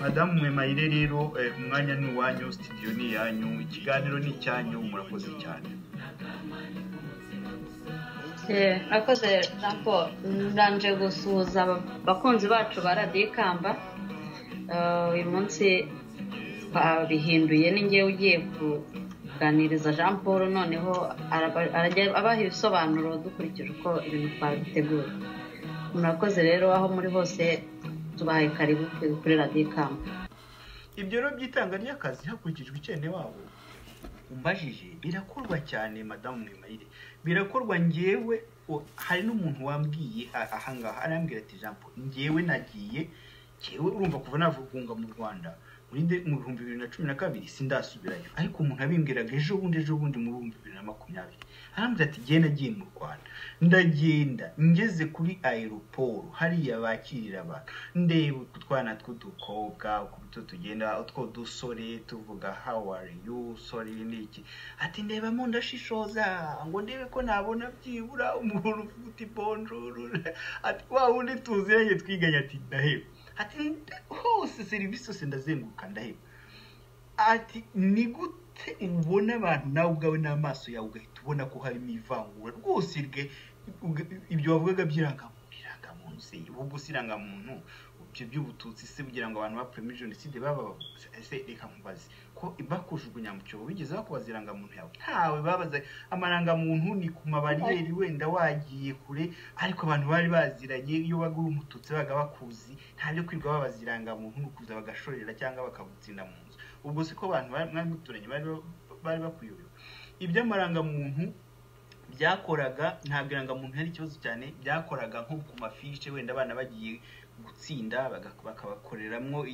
madamu mwe mayire rero umwanya ni uwanyu studio ni iyanyu ikiganiro ni icyanyu murakoze cyane murakoze jean paul ndanje gusuhuza abakunzi bacu ba radiyo ikamba uyu munsi babihinduye n'ingewe ugiye kuganiriza jean paul noneho abaha ibisobanuro dukurikije uko ibintu twabiteguye murakoze rero aho muri hose tubahaye karibu kuri radiyo ikamba ibyo rero by'itanga ry'akazi hakurikijwe icyene wabo umbajije birakorwa cyane madamu mwimayire birakorwa ngewe hari n'umuntu wambwiye ahangaha arambwira ati jambo ngewe nagiye ngewe urumva kuva navugunga mu rwanda mu bihumbi bibiri na cumi na kabiri sindasubirayo ariko umuntu abimbwiraga ejo bundi ejo bundi mu bihumbi bibiri na makumyabiri arambwira ati genda nagiye mu rwanda ndagenda ngeze kuri aeroporo hariya bakirira abantu ndeba utwana tw'udukobwa uko tugenda utwo dusore tuvuga how are you sorry niki ati ndebamo ndashishoza ngo ndebe ko nabona byibura umuntu ufite bonjour ati wa wundi tuziranye twiganye ati ndaheba ati hose serivisi zose ndazenguruka ndaheba ati ni gute ubona abantu nawe ubwawe n'amaso yawe ugahita ubona ko harimo ivangura rwose ibyo wavugaga by'irangamuntu irangamuntu se ubwo si irangamuntu ibyo by'ubututsi se kugira ngo abantu bapfuremo jenoside baba ese reka mubaze ko bakujugunya mu cyobo bigeze bakubaza irangamuntu yawe ntawe babaza amarangamuntu ni ku mabariyeri wenda wagiye kure ariko abantu bari baziranye iyo waga uri umututsi babaga bakuzi nta byo kwirirwa babaza irangamuntu ni ukuza bagashorera cyangwa bakagutsinda mu nzu ubwo si ko abantu mwari muturanye bari bakuyobewe iby'amarangamuntu byakoraga ntabwo irangamuntu yari ikibazo cyane byakoraga nko ku mafishe wenda abana bagiye gutsinda bakabakoreramo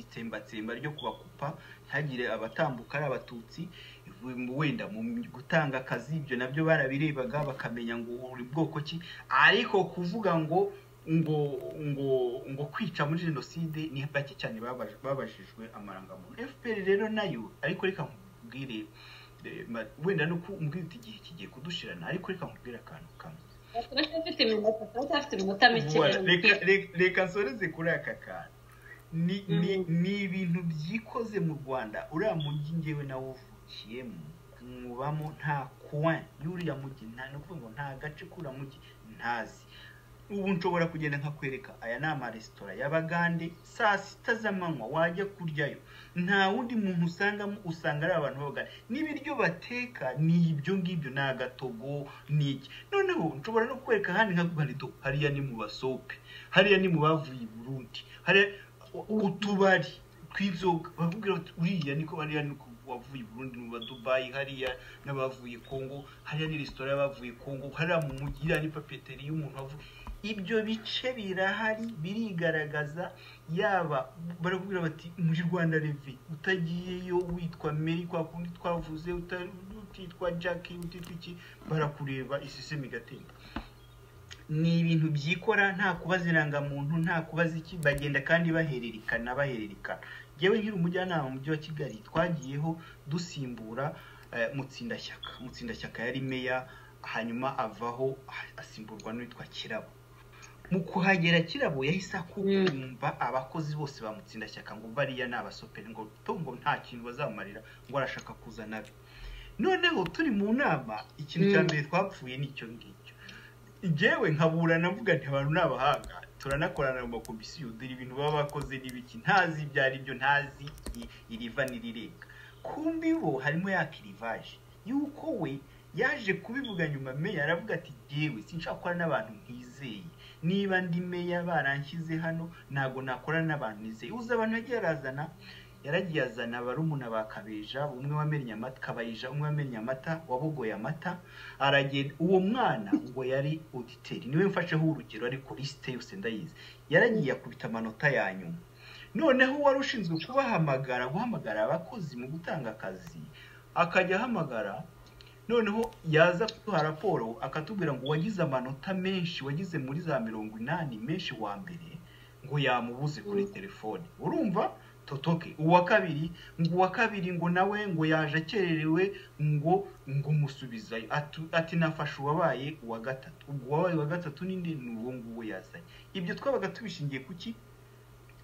itsembatsemba ryo kubakupa ntihagire abatambuka ari abatutsi wenda mu gutanga akazi ibyo nabyo barabirebaga bakamenya ngo uri bwoko ki ariko kuvuga ngo ngo ngo ngo kwica muri jenoside ni bake cyane babajijwe amarangamuntu fpr rero nayo ariko reka nkubwire wenda no kumbwira uti igihe kigiye kudushirana ariko reka nkubwire akantu kamwe reka nsoreze kuri aka kantu ni ibintu byikoze mu rwanda uriya mujyi ngewe nawe uvukiyemo kumubamo nta kuwa y'uriya mujyi nta no kuvuga ngo nta gace k'uriya mujyi ntazi ubu nshobora kugenda nkakwereka aya ni amaresitora y'abagande saa sita z'amanywa wajya kuryayo nta wundi muntu usangamo usanga ari abantu babagana n'ibiryo bateka ni ibyo ngibyo ni agatogo ni iki noneho nshobora no kukwereka ahandi nka barido hariya ni mu basope hariya ni mu bavuye i burundi hariya utubari tw'inzoga bakubwira bati uriya niko hariya ni wavuye Burundi mu badubayi hariya n'abavuye Kongo hariya ni resitora y'abavuye Kongo hariya mu mujyi hariya ni papeteri y'umuntu wavuye ibyo bice birahari birigaragaza yaba barakubwira bati muri rwanda reve utagiyeyo witwa meri kwa kundi twavuze utitwa jacki utitwa iki barakureba isisemu igatemba ni ibintu byikora nta kubaza irangamuntu nta kubaza iki bagenda kandi bahererekana bahererekana yewe nkiri umujyanama mu mujyi wa kigali twagiyeho dusimbura mutsindashyaka mutsindashyaka yari meya hanyuma avaho asimburwa n'uwitwa kirabo mu kuhagera kirabo yahise akumva abakozi bose ba mutsindashyaka ngo bariya ni abasoperi ngo ngo nta kintu bazamarira ngo arashaka kuzana be noneho turi mu nama ikintu cya mbere twapfuye nicyo ngicyo ngewe nkabura navuga nti abantu ni abahanga turanakorana mu makomisiyo dore ibintu baba bakoze n'ibiki ntazi ibyo ari byo ntazi iriva n'irirenga kumbi bo harimo ya kirivaje yuko we yaje kubivuga nyuma meya aravuga ati yewe sinshakora n'abantu nkizeye niba ndi meya baranshyize hano ntabwo nakorana n'abantu nizeye uzi abantu yagiye arazana yaragiye azana barumuna ba kabeja umwe wamennye amata kabayija umwe wamennye amata wabogoye amata aragenda uwo mwana ngo yari auditeri niwe mfasheho urugero ariko lisite yose ndayizi yaragiye akubita amanota ya nyuma noneho wari ushinzwe kubahamagara guhamagara abakozi mu gutanga akazi akajya ahamagara noneho yaza kuduha raporo akatubwira ngo wagize amanota menshi wagize muri za mirongo inani menshi wa mbere ngo yamubuze kuri telefone urumva totoke uwa kabiri ngo uwa kabiri ngo nawe ngo yaje akererewe ngo ngo musubiza ati nafashe uwabaye uwa gatatu ubwo uwabaye uwa gatatu ninde ni uwo nguwo yazanye ibyo twabaga tubishingiye ku ki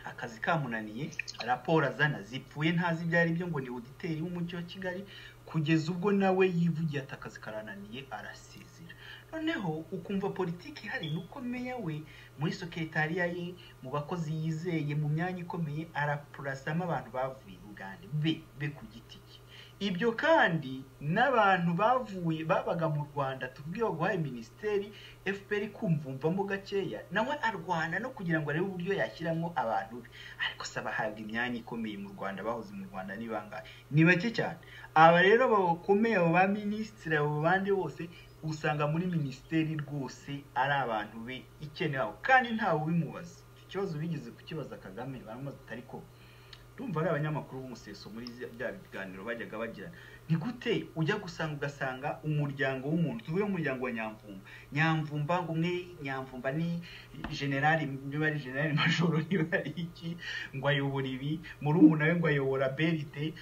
akazi kamunaniye raporo azana zipfuye ntazi ibyo ari byo ngo ni uditeri w'umujyi wa kigali kugeza ubwo nawe yivugiye ati akazi karananiye arasezera noneho ukumva politiki ihari ni uko meya we muri sekretariya ye mu bakozi yizeye mu myanya ikomeye arapurasamo abantu bavuye uganda be be ku giti cye ibyo kandi n'abantu bavuye babaga mu rwanda tubwiwe guhaye minisiteri fpr kumvumvamo gakeya nawe arwana no kugira ngo arebe uburyo yashyiramo abantu be ariko se abahabwa imyanya ikomeye mu rwanda bahoze mu rwanda ni bangahe ni bake cyane aba rero bakomeye abo ba minisitiri abo bandi bose usanga muri minisiteri rwose ari abantu be ikenewe kandi ntawe ubimubaza ikibazo bigeze kukibaza kagame baramubaza atari koga ndumva ari abanyamakuru b'umuseso muri bya biganiro bajyaga bagirana ni gute ujya gusanga ugasanga umuryango w'umuntu tuvuge umuryango wa nyamvumba nyamvumba ngo umwe nyamvumba ni generali niba ari generali majoro niba ari iki ngo ayobora ibi murumuna we ngo ayobora berite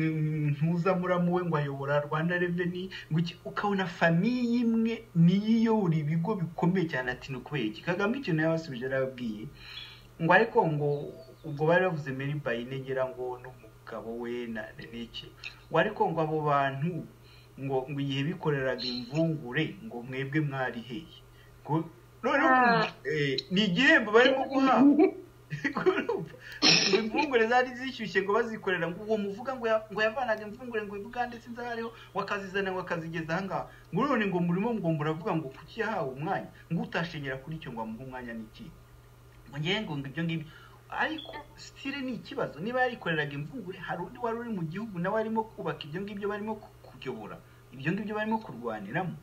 ntuzamuramo we ngo ayobora rwanda reveni ngo iki ukabona famiye imwe niyo iyobora ibigo bikomeye cyane ati ni ukubera iki kagame ikintu yabasubije yarababwiye ngo ariko ngo ubwo bari bavuze meri bayinegera ngo n'umugabo we na n'iki ngo ariko ngo abo bantu ngo ngo igihe bikoreraga imvungure ngo mwebwe mwari hehe noneho ni igihembo barimo guhabwa ngo imvungure zari zishyushye ngo bazikorera ngo uwo muvuga ngo yavanaga imvungure ngo ivuga ndetse nzahariho wakazizana ngo akazigeza ahangaha ngo none ngo murimo ngo muravuga ngo kuki yahawe umwanya ngo utashenyera kuri icyo ngo amuhe umwanya n'iki ngo ngo ibyo ngibyo ariko sitire ni ikibazo niba yarikoreraga imvungure hari undi wari uri mu gihugu nawe arimo kubaka ibyo ngibyo barimo kuyobora ibyo ngibyo barimo kurwaniramo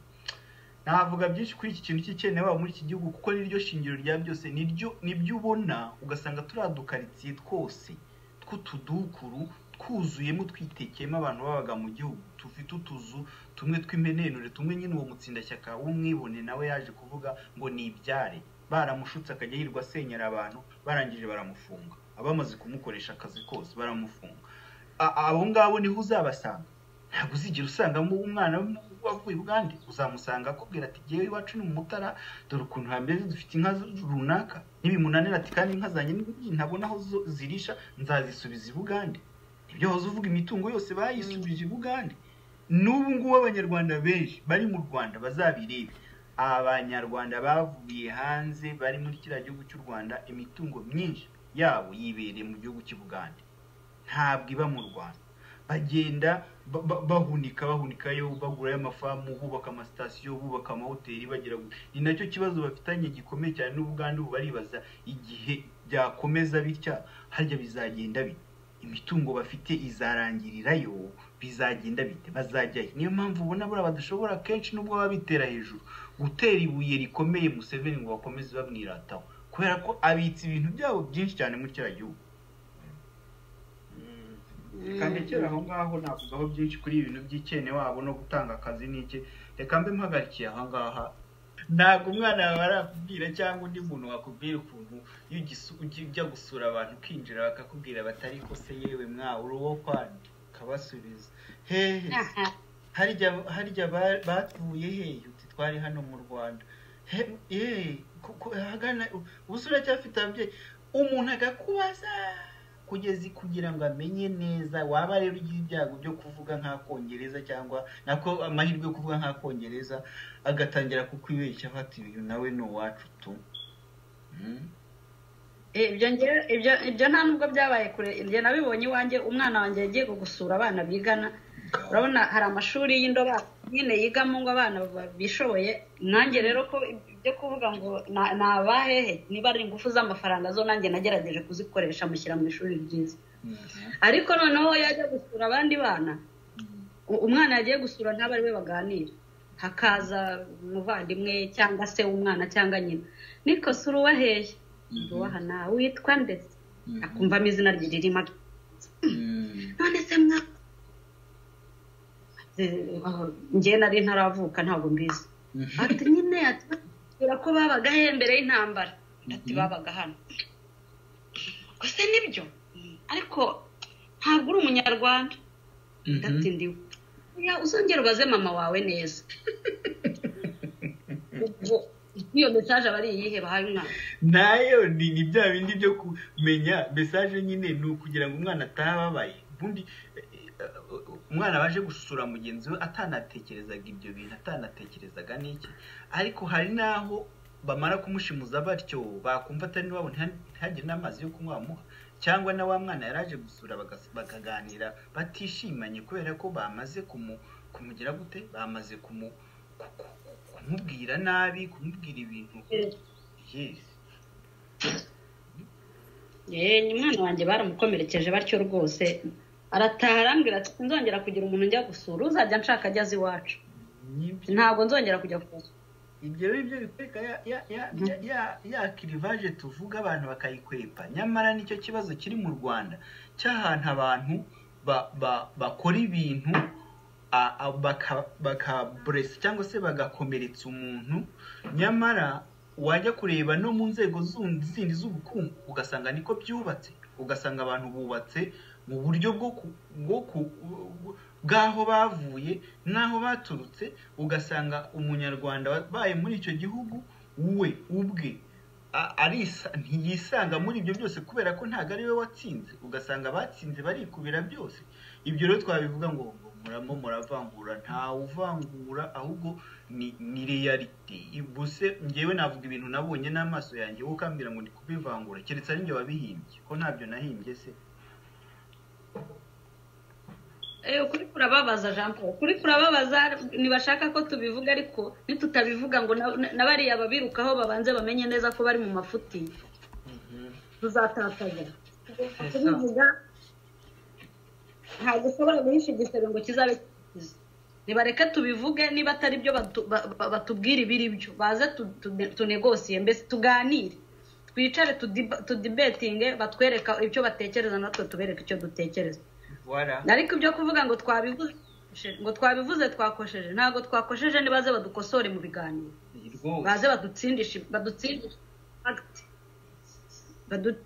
navuga byinshi kuri iki kintu cy'ikene baba muri iki gihugu kuko niryo shingiro rya byose niryo nibyo ubona ugasanga turiya dukaritsiye twose tw'utudukuru twuzuyemo twitekeyemo abantu babaga mu gihugu tufite utuzu tumwe tw'imenenure tumwe nyine uwo mutsindashyaka w'umwibone nawe yaje kuvuga ngo ni ibyare baramushutse akajya yirwa asenyera abantu barangije baramufunga abamaze kumukoresha akazi kose baramufunga abo ngabo niho uzabasanga ntabwo uzigera usangamo umwana wavuye ubwande uzamusanga akubwira ati ngewe iwacu ni umutara dore ukuntu hambere dufite inka runaka n'ibimunanira ati kandi inka zanjye ntabona aho zirisha nzazisubiza ibugande ibyo wahoze uvuga imitungo yose bayisubije ibugande n'ubu ngubu abanyarwanda benshi bari mu rwanda bazabirebe abanyarwanda bavuye hanze bari muri kiriya gihugu cy'u rwanda imitungo myinshi yabo yibereye mu gihugu cy'u bugande ntabwo iba mu rwanda bagenda bahunika bahunikayo bagurayo amafamu bubaka amasitasiyo bubaka amahoteli bagira ni nacyo kibazo bafitanye gikomeye cyane n'ubugande ubu baribaza igihe byakomeza bitya harya bizagenda bite imitungo bafite izarangirirayo bizagenda bite bazajyayo niyo mpamvu ubona buriya badashobora kenshi nubwo baba bitera hejuru gutera ibuye rikomeye museveni ngo bakomeze bamwirataho kubera ko abitse ibintu byabo byinshi cyane muri kiriya gihugu kandekera aho ngaho navugaho byinshi kuri ibintu by'ikene wabo no gutanga akazi n'ike reka mbe mpagarikiye aha ngaha ntabwo umwana wawe arakubwira cyangwa undi muntu wakubwira ukuntu ujya gusura abantu ukinjira bakakubwira batari ko se yewe mwawe uri uwo kwandi ukabasubiza hehe harya batuye hehe uti twari hano mu rwanda ubuso uracyafite ababyeyi umuntu agakubaza kugeza kugira ngo amenye neza waba rero ugira ibyago byo kuvuga nk'akongereza cyangwa nako amahirwe yo kuvuga nk'akongereza agatangira kukwibeshya afata ibintu nawe ni uwacu tu ibyo nta nubwo byabaye kure ibyo nabibonye iwanjye umwana wanjye yagiye gusura abana bigana urabona hari amashuri y'indobanure nyine yigamo ngo abana bishoboye nanjye rero ko ibyo kuvuga ngo ni abahehe niba ari ingufu z'amafaranga zo nanjye nagerageje kuzikoresha mushyira mu ishuri ryiza ariko noneho yajya gusura abandi bana umwana yagiye gusura ntabwo ari we baganira hakaza umuvandimwe cyangwa se umwana cyangwa nyina niko sura uwaheye uwaha nawe witwa ndetse akumvamo izina rye ririmo none se mwa njye nari ntaravuka ntabwo mbizi ati nyine atubwira ko babaga he mbere y'intambara ati babaga hano gusa nibyo ariko ntabwo uri umunyarwanda ndati ndiwe uzongera ubaze mama wawe neza iyo mesaje aba ari iyihe bahana nayo ni ni bya bindi byo kumenya mesaje nyine ni ukugira ngo umwana ataha ababaye ubundi umwana waje gusura mugenzi we atanatekerezaga ibyo bintu atanatekerezaga n'iki ariko hari n'aho bamara kumushimuza batyo bakumva atari niwabo ntihagire n'amazi yo kunywa bamuha cyangwa na wa mwana yari aje gusura bakaganira batishimanye kubera ko bamaze kumugira gute bamaze kumubwira nabi kumubwira ibintu umwana wanjye baramukomerekeje batyo rwose arataha arambwira ati nzongera kugira umuntu njya gusura uzajya nshaka ajya azi iwacu ntabwo nzongera kujya kumusura ibyo byo bikwereka ya kirivaje tuvuga abantu bakayikwepa nyamara nicyo kibazo kiri mu rwanda cy'ahantu abantu bakora ibintu bakaburesi cyangwa se bagakomeretsa umuntu nyamara wajya kureba no mu nzego zindi z'ubukungu ugasanga niko byubatse ugasanga abantu bubatse mu buryo bw'aho bavuye n'aho baturutse ugasanga umunyarwanda wabaye muri icyo gihugu we ubwe ntiyisanga muri ibyo byose kubera ko ntabwo ari we watsinze ugasanga abatsinze barikubira byose ibyo rero twabivuga ngo muramo muravangura ntawe uvangura ahubwo ni reyalite gusa ngewe navuga ibintu nabonye n'amaso yanjye wowe ukambwira ngo ndi kubivangura keretse ari njye wabihimbye ko ntabyo nahimbye se ukuri kurababaza jean paul ukuri kurababaza ntibashaka ko tubivuga ariko nitutabivuga ngo na bariya babirukaho babanze bamenye neza ko bari mu mafuti tuzatakaza kubivuga ntabwo ushobora guhisha igisebe ngo kizabe kiza nibareke tubivuge niba atari byo batubwira ibiri byo baze tunegosiye mbese tuganire twicare tudibetinge batwereka icyo batekereza natwe tubereka icyo dutekereza ariko ibyo kuvuga ngo twabivuze ngo twabivuze twakosheje ntabwo twakosheje nibaze badukosore mu biganiro baze badutsindishe badutsindishe fagite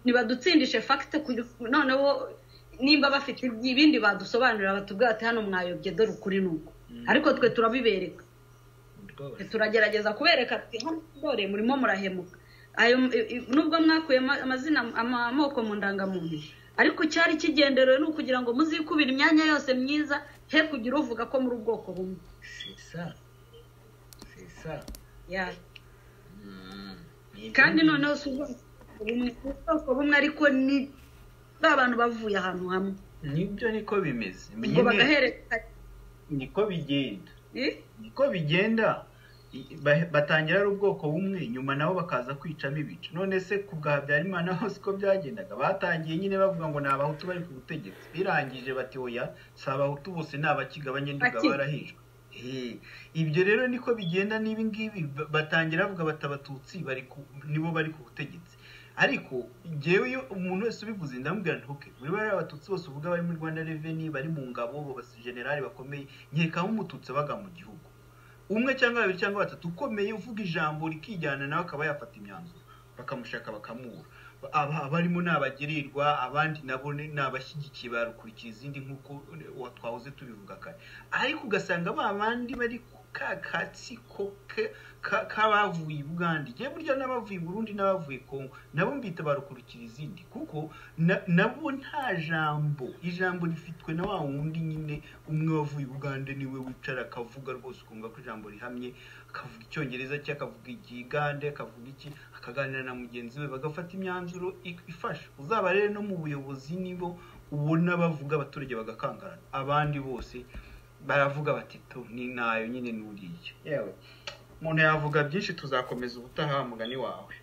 ntibadutsindishe fagite noneho nimba bafite ibindi badusobanurira batubwira ati hano mwayobye dore ukuri nuko ariko twe turabibereka turagerageza kubereka ati hano dore murimo murahemuka nubwo mwakuye amazina amoko mu ndangamuntu ariko icyari kigenderewe ni ukugira ngo muzikubire imyanya yose myiza he kugira uvuga ko muri ubwoko bumwe kandi noneho si ubwoko bumwe ariko ni ba bantu bavuye ahantu hamwe nibyo niko bimeze ngo bagahererekanya niko bigenda niko bigenda batangira ari ubwoko bumwe nyuma nabo bakaza kwicamo ibice none se ku bwa habyarimana hose uko byagendaga batangiye nyine bavuga ngo ni abahutu bari ku butegetsi birangije bati oya si abahutu bose ni abakigabanye nduga barahejwe ibyo rero niko bigenda n'ibi ngibi batangira bavuga bati abatutsi nibo bari ku butegetsi ariko ngewe iyo umuntu wese ubivuze ndamubwira ntuke muri bariya abatutsi bose uvuga bari muri rwanda reveni bari mu ngabo generali bakomeye nkekaho umututsi abaga mu gihugu umwe cyangwa babiri cyangwa batatu ukomeye uvuga ijambo rikijyana nawe akaba yafata imyanzuro bakamushaka bakamubura abarimo ni abagirirwa abandi nabo ni abashyigikiye barukurikira izindi nk'uko twahoze tubivuga kare ariko ugasanga ba bandi bari ku kakatsi k'abavuye i bugande ngewe burya n'abavuye i burundi n'abavuye kongo nabo mbita barukurikira izindi kuko nabo nta jambo ijambo rifitwe na wa wundi nyine umwe wavuye i bugande niwe wicara akavuga rwose ukumva ko ijambo rihamye akavuga icyongereza cye akavuga ikigande akavuga iki akaganira na mugenzi we bagafata imyanzuro ifasha uzaba rero no mu buyobozi nibo ubona bavuga abaturage bagakangarana abandi bose baravuga bati tu ni nayo nyine n'uriya yewe umuntu yavuga byinshi tuzakomeza ubutaha mugani wawe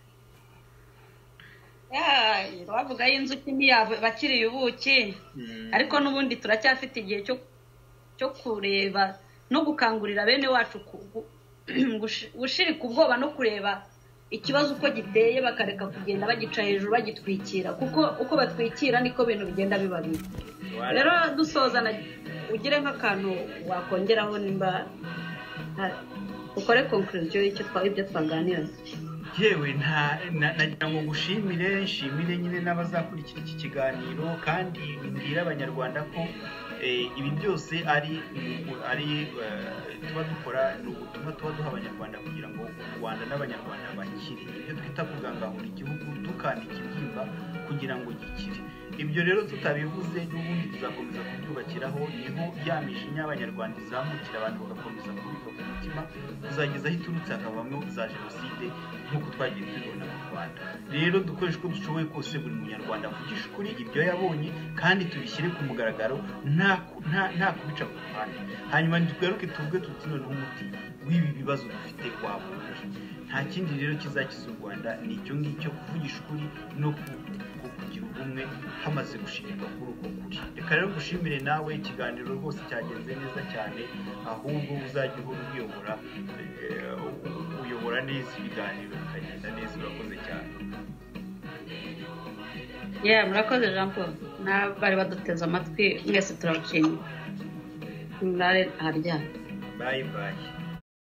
bavuga y'inzuki ntiyabakiriye ubuki ariko n'ubundi turacyafite igihe cyo kureba no gukangurira bene wacu gushirika ubwoba no kureba ikibazo uko giteye bakareka kugenda bagica hejuru bagitwikira kuko uko batwikira niko ibintu bigenda biba bibi rero dusoza na ugire nk'akantu wakongeraho nimba ukore konkuriziyo y'ibyo twaganira yewe nta nagira ngo gushimire nshimire nyine n'abazakurikira iki kiganiro kandi mbwira abanyarwanda ko ibi byose ari ari tuba dukora ni ubutumwa tuba duha abanyarwanda kugira ngo u rwanda n'abanyarwanda bakire ibyo twita kugangahura igihugu tukandika ibyimba kugira ngo gikire ibyo rero tutabivuze n'ubundi tuzakomeza kubyubakiraho niho ya mijinya abanyarwanda izamukira abantu bagakomeza kubika ku mutima kuzageza aho iturutse hakavamo za jenoside nk'uko twagiye tubibona mu rwanda rero dukoreshe uko dushoboye kose buri munyarwanda avugisha ukuri ibyo yabonye kandi tubishyire ku mugaragaro nta kubica ku ruhande hanyuma tugaruke tuvuge tuti noneho umuti w'ibi bibazo dufite wabuze nta kindi rero kizakiza u rwanda ni icyo ngicyo kuvugisha ukuri no kugira ubumwe hamaze gushimirwa kuri uko kuri reka rero gushimire nawe ikiganiro rwose cyagenze neza cyane ahubwo uzajya uhora ubiyobora uyobora neza ibiganiro bikagenda neza urakoze cyane yewe murakoze jean paul n'abari baduteze amatwi mwese turabashimye ntare aharyamye bayi bayi